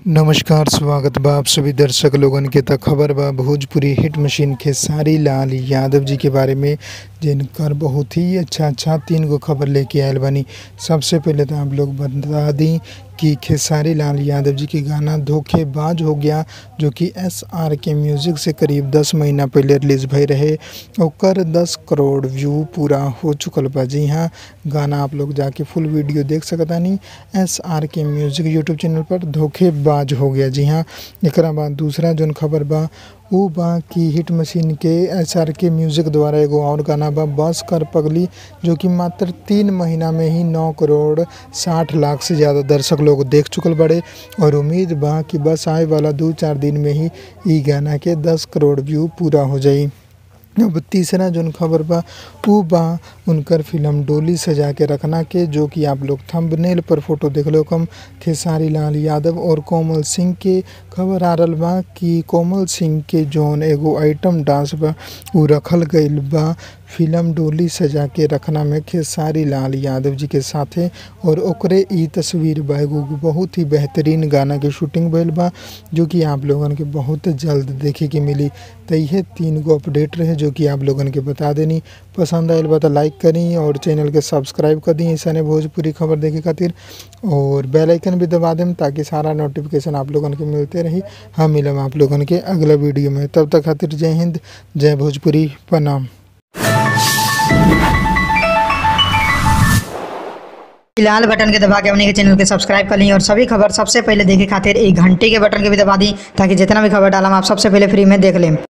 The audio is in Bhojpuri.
नमस्कार स्वागत बा आप सभी दर्शक लोगन के त खबर बा भोजपुरी हिट मशीन खेसारी लाल यादव जी के बारे में जिनकर बहुत ही अच्छा अच्छा तीन गो खबर लेके आयल बानी सबसे पहले तो आप लोग बता दी कि खेसारी लाल यादव जी के गाना धोखेबाज हो गया जो कि एस आर के म्यूज़िक से करीब 10 महीना पहले रिलीज भई रहे ओकर 10 करोड़ व्यू पूरा हो चुकल बा जी हाँ गाना आप लोग जाके फुल वीडियो देख सकतानी S R K music YouTube channel पर धोखेबाज हो गया जी हाँ एकरा बाद दूसरा जोन खबर बा उ बा कि हिट मशीन के एस आर के म्यूज़िक द्वारा एगो और गाना बा बस कर पगली जो कि मात्र तीन महीना में ही नौ करोड़ साठ लाख से ज़्यादा दर्शक लोग देख चुकल बड़े और उम्मीद बा कि बस आए वाला दो चार दिन में ही ई गाना के दस करोड़ व्यू पूरा हो जाई अब तीसरा जोन खबर बा उ बा उनकर फिल्म डोली सजा के रखना के जो कि आप लोग थंबनेल पर फोटो देख लो कम खेसारी लाल यादव और कोमल सिंह के खबर आ रहल बा कि कोमल सिंह के जौन एगो आइटम डांस बा उ रखल गईल बा फिल्म डोली सजा के रखना में खेसारी लाल यादव जी के साथे और ओकरे ई तस्वीर बा एगो बहुत ही बेहतरीन गाना के शूटिंग भइल बा जो कि आप लोगन के बहुत जल्द देखे के मिली तो यह तीन गो अपडेट रहे जो कि आप लोगन के बता देनी पसंद आयल बा तो लाइक करी और चैनल के सब्सक्राइब कर दी ऐसा भोजपुरी खबर देखे खातिर और बेल आइकन भी दबा देम ताकि सारा नोटिफिकेशन आप लोगन के मिलते रही हम मिलम आप लोगन के अगला वीडियो में तब तक खातिर जय हिंद जय भोजपुरी प्रणाम लाल बटन के दबा के अपने के चैनल के सब्सक्राइब कर ली और सभी खबर सबसे पहले देखे खातिर एक घंटे के बटन के भी दबा दी ताकि जितना भी खबर डालम आप सबसे पहले फ्री में देख लें